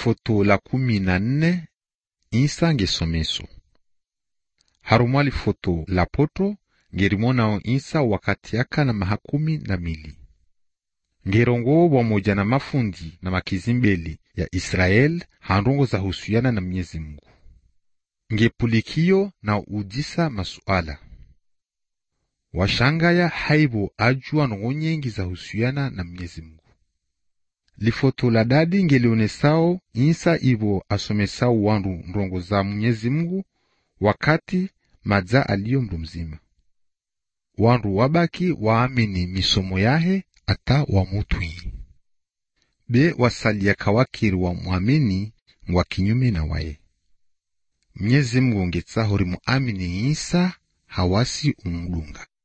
lifoto la kumi na nne isa ngesomeso harumwa lifoto la poto ngerimonao isa wakati aka na mahakumi na mili ngerongo pamoja na mafundi na makizimbeli ya Israel handongo za husiana na Mwenyezi Mungu ngepulikio na udisa masuala washangaya haibo ajua nongo nyengi za husiana na Mwenyezi Mungu lifoto la dadi ngelionesao insa ivo asomesao wandu ndongo za Mwenyezi Mungu wakati madza aliyo mndu mzima wandu wabaki waamini misomo yahe ata wamutwi be wasalia kawakiri wa mwamini ngwa kinyume na waye Mwenyezi Mungu ngetsaho rimuamini Isa hawasi umulunga